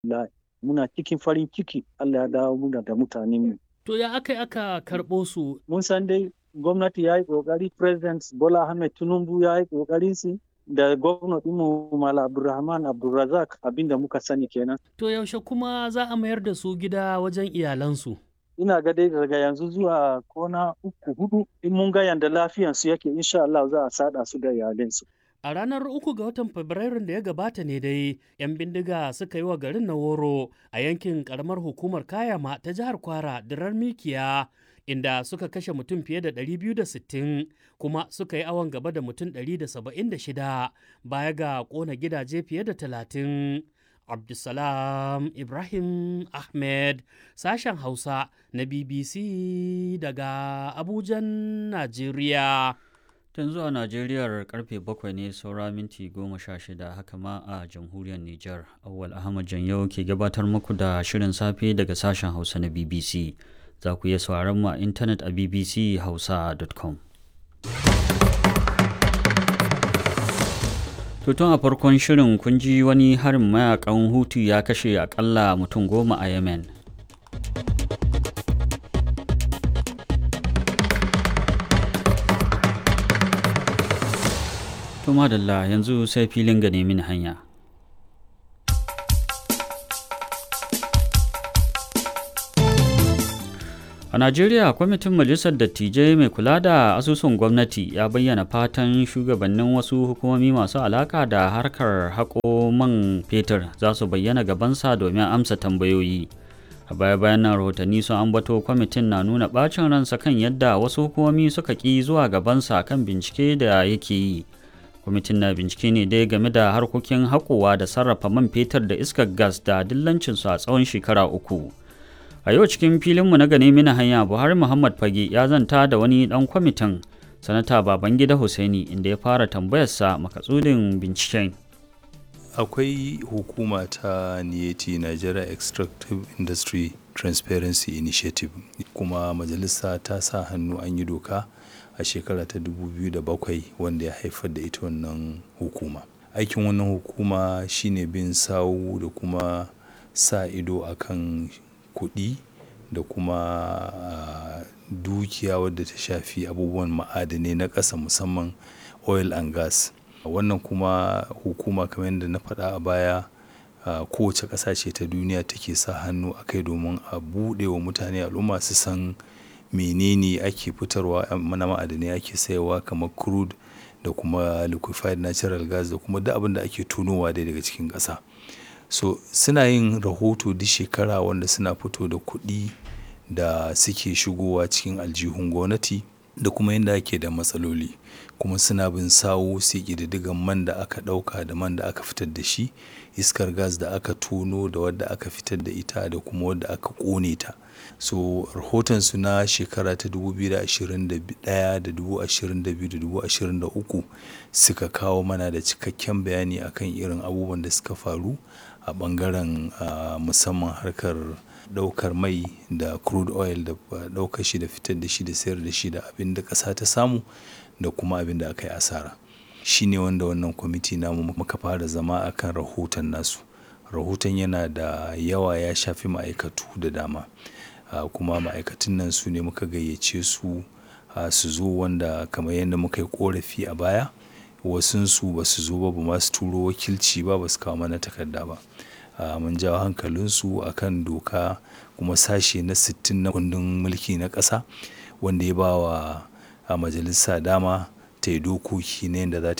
alhamdulillah muna cikin farin ciki Allah ya dawo muna da mutanen mu To ya aka aka karɓo su mun san dai gwamnati ya yi ƙoƙari president Bola Ahmed Tinubu ya yi ƙoƙarin su da gwamnati mu Mala Abdulrahman Abdulrazak abinda muka sani kenan. To yaushe kuma za a mayar da su gida wajen iyalansu? Ina ga dai daga yanzu zuwa kona uku hudu in mun ga yanda lafiyansu yake insha Allah za a sada su da iyalinsu. A ranar uku ga watan Fabrairun da ya gabata ne dai, 'yan bindiga suka yi wa garin na woro a yankin karamar hukumar Kayama ta jihar Kwara dirar Mikiya, inda suka kashe mutum fiye da 260 kuma suka yi awon gaba da mutum 176 baya ga ƙona gidaje fiye da 30. Abdulsalam Ibrahim Ahmed, sashen Hausa na BBC daga Abujan, Najeriya. Tun zuwa Najeriyar karfe bakwai ne saura minti goma sha shida haka ma a jamhuriyar Nijar. Awwal Ahmad Janyau ke gabatar muku da shirin safe daga sashen Hausa na BBC. Za ku iya sauraron mu a intanet a bbchausa.com. Tutun a farkon shirin kun ji wani harin mayakan Hutu ya kashe akalla mutum goma a Yemen. To madalla yanzu sai filin ga nemi hanya. A Najeriya, kwamitin Majalisar Dattijai mai kula da asusun gwamnati ya bayyana fatan shugabannin wasu hukumomi masu alaka da harkar haƙo man fetur za su bayyana gabansa domin amsa tambayoyi. A baya-bayan nan rahotanni sun ambato kwamitin na nuna ɓacin ransa kan yadda wasu hukumomi suka ƙi zuwa gabansa kan bincike da yake yi. kwamitin na bincike ne dai game da harkokin haƙowa da sarrafa man fetur da iskar gas da dillancinsu a tsawon shekara uku a yau cikin filinmu na gane mina hanya buhari muhammad fage ya zanta da wani ɗan kwamitin sanata babangida hussaini inda ya fara tambayarsa makasudin binciken akwai hukuma ta niyeti nigeria extractive industry transparency initiative kuma majalisa ta sa hannu an yi doka a shekara ta 2007 wanda ya haifar da ita wannan hukuma aikin wannan hukuma shine bin sawu da kuma sa ido akan kuɗi da kuma uh, dukiya wadda ta shafi abubuwan ma'adanai na ƙasa musamman oil and gas wannan kuma hukuma kamar yadda na faɗa a baya uh, kowace ƙasa ce ta duniya take sa hannu a kai domin a buɗe wa mutane al'umma su san menene ake fitarwa na ma'adanai ake sayarwa kamar crude da kuma liquefied natural gas da kuma duk abin da ake tunowa dai daga cikin ƙasa so suna yin rahoto duk shekara wanda suna fito da kuɗi da suke shigowa cikin aljihun gwamnati da kuma yadda ake da matsaloli kuma suna bin sawo su ƙididdigan man da aka ɗauka da man da aka fitar da shi iskar gas da aka tono da wadda aka fitar da ita da kuma wadda aka ƙone ta so rahotonsu na shekara ta 2021 da 2022 da 2023 suka kawo mana da cikakken bayani akan irin abubuwan da suka faru a bangaren uh, musamman harkar daukar mai da crude oil da daukar shi da fitar da shi da sayar da shi da abin da ƙasa ta samu da kuma abin da aka yi asara shi ne wanda wannan kwamiti namu muka fara zama akan rahoton nasu rahoton yana da yawa ya shafi ma'aikatu da dama uh, kuma ma'aikatan nan su ne muka gayyace su uh, su zo wanda kamar yadda muka yi korafi a baya wasunsu ba su zo ba ba masu turo wakilci ba ba su kawo mana takarda ba uh, mun jawo hankalinsu a kan doka kuma sashe na 60 na kundin mulki na ƙasa wanda ya ba wa a majalisa dama ta yi dokoki na yadda za ta